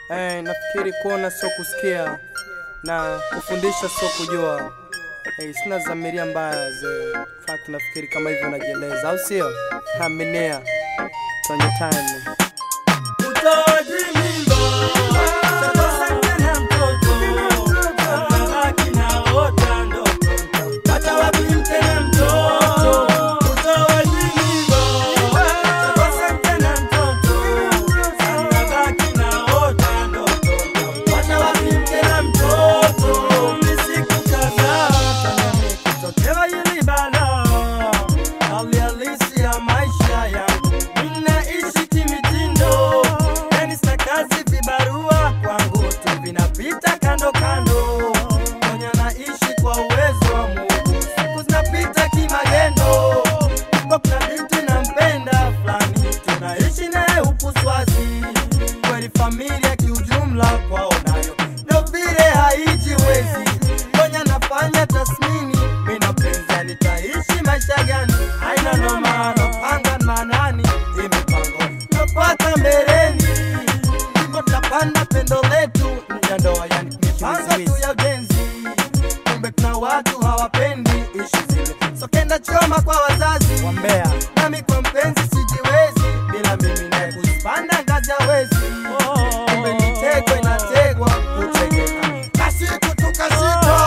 Eh, nafikiri kuona sio kusikia na kufundisha sio kujua. Eh, sina dhamiria mbaya ze. Fact nafikiri kama hivyo najieleza, au sio? Aminia. Kwenye time. Utoaji mimba, sasa tena mtoto, anabaki naota ndoto. Pata wapi tena mtoto? Utoaji mimba, sasa tena mtoto, anabaki naota ndoto. Pata wapi tena mtoto? Ni siku kadhaa tena nikitokewa hili balaa, hali halisi ya maisha yangu ninaishi kimitindo, yani sina kazi, vibarua kwangu tu vinapita kando kando, mwenye naishi kwa uwezo wa Mungu, siku zinapita kimagendo. Kwa kuna binti nampenda fulani, tunaishi naye huku Swazi, kweli familia kiujumla kwao nayo ndo vile haijiwezi, kwenye nafanya tasmini, mimi na penzi nitaishi maisha gani? Haina noma, napanga manani, imipango napata mbeleni, ndipo tunapanda pendo letu ya ndoa, yani mipango tu ya ujenzi. Kumbe kuna watu hawapendi ishi zile, so kenda choma kwa wazazi Wambea. nami kwa mpenzi sijiwezi, bila mimi naye kuzipanda ngazi hawezi. Kumbe mitego inategwa kutegeka, basi kutukashika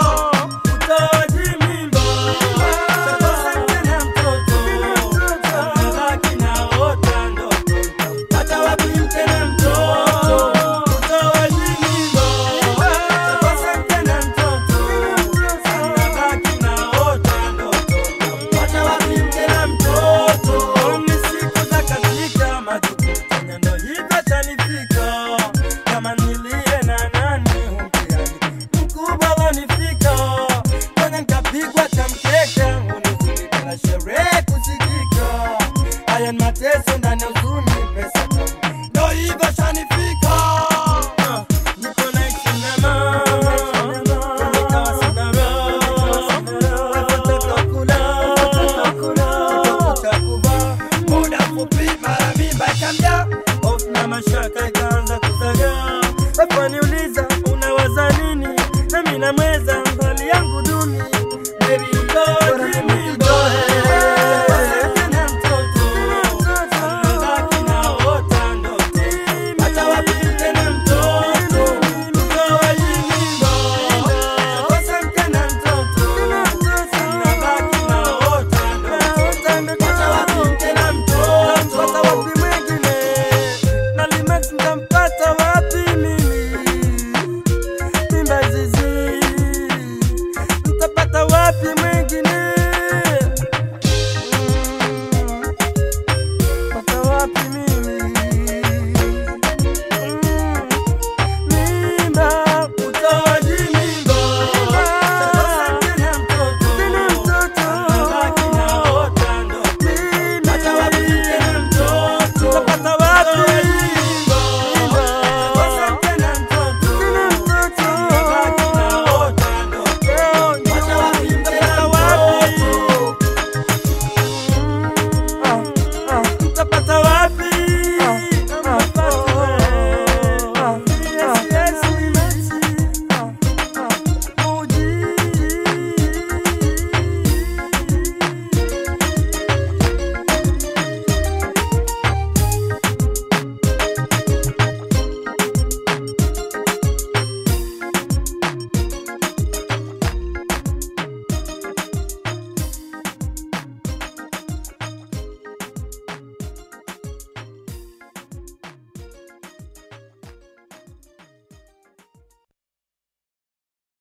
utoaji mimba sasa tena mtoto anabaki naota ndoto hata wapi tena mtoto utoaji mimba sasa tena mtoto anabaki naota ndoto hata wapi tena mtoto ni siku za katika majukumu tena ndo hivyo tanifika kama nilie na nani humtiani mkubwa wanifika kwenye nkapigwa cha mkeka unifunika na sherehe kusikika haya ni mateso ndani ya huzuni pesa tamu ndo hivyo shanifika Ah, niko na kinema nikawa sina raha nataka kula nataka kuvaa muda mfupi mara mimba ikamjaa hofu na mashaka ikaanza